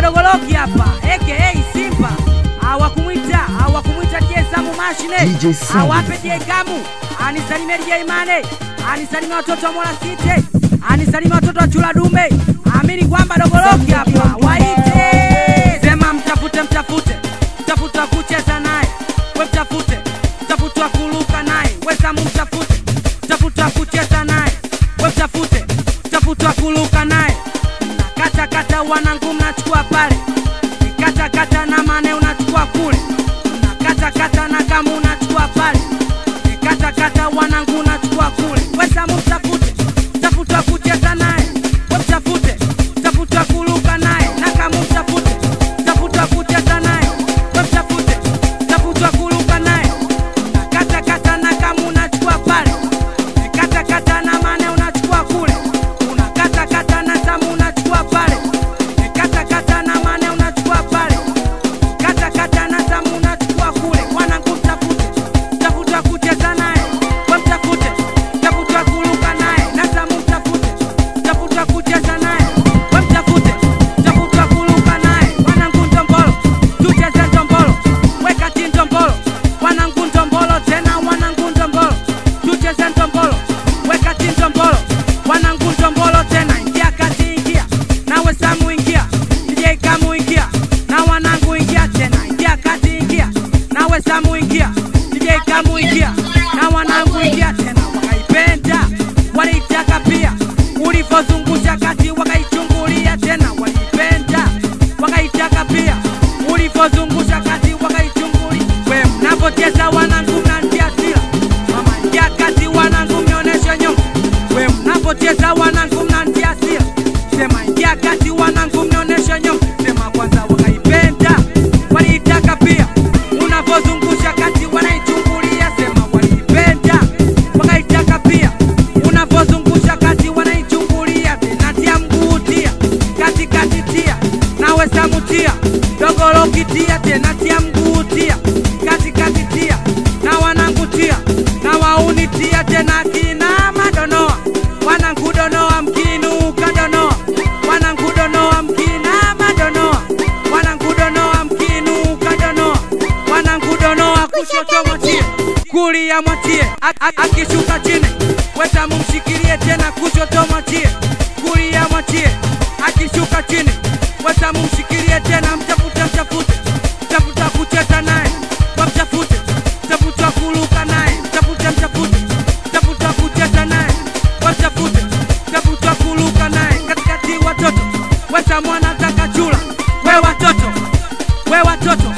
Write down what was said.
dogoloki hapa aka Simba awakumwita awakumwita DJ Samu mashine DJ Samu. awape DJ Kamu anisalimie DJ Mane anisalimie watoto wa Mola City anisalimie watoto wa Chula Dume amini kwamba dogoloki hapa waite sema mtafute mtafute mtafute wa kucheza naye we mtafute mtafute wa kuruka naye we Samu mtafute mtafute wa kucheza naye we mtafute mtafute wa kuruka naye kata kata wanangu mnachukua pale kata kata na mane unachukua kule kata kata na kama unachukua pale kata kata wanangu unachukua kule wesamu mtafute mtafute wa kucheza naye we mtafute mtafute wa kuruka naye na kama mtafute mtafute wa kucheza naye we mtafute mtafute wa kuruka naye kata kata na kama unachukua pale kata kata na mane unachukua kule unakata kata na tamu unachukua pale kata kata na mane unachukua pale kata kata na tamu unachukua kule wanangu mtafute mtafute wa kucheza naye we mtafute mtafute wa kuruka naye na tamu mtafute mtafute wa kucheza naye we mtafute mtafute wa kuruka naye wanangu ndombolo tucheze ndombolo wekati ndombolo wanangu ndombolo tena wanangu ndombolo tucheze ndombolo wekati ndombolo wanangu ndombolo tena ingia kati ingia nawe samu ingia DJ kamu ingia na wanangu ingia tena ingia kati ingia nawe samu ingia DJ kamu ingia na wanangu ingia tena wakaipenda waliitaka pia ulivyozungusha kati wakaichungulia tena waliipenda wakaitaka pia ulivyozungusha kati wakaichungulia we mnapocheza wanangu mnantia sila mama ingia kati wanangu mnionyeshe nyonga we mnapocheza wanangu mnantia sila sema ingia kati wanangu mnionyeshe nyonga sema kwanza wakaipenda waliitaka pia unavyozungusha kati wanaichungulia sema waliipenda wakaitaka pia unavyozungusha kati wanaichungulia tena tia mguu tia katikati tia nawe samutia dogolokitia tena tia mguu tia katikati tia na wanangu tia na wauni tia tena kina madonoa wanangu donoa mkinuka donoa wanangu donoa mkina madonoa wanangu donoa mkinuka donoa wanangu donoa kushoto mwatie kulia mwatie A- a- akishuka chini wetamu mshikilie tena kushoto mwatie kulia mwatie akishuka chini wetamu mshikilie tena mtafute mtafute mtafuta kucheza naye wamtafute mtafuta kuruka naye mtafute mtafute mtafuta kucheza naye wamtafute mtafuta kuruka naye katikati watoto wetamu anataka chula we watoto we watoto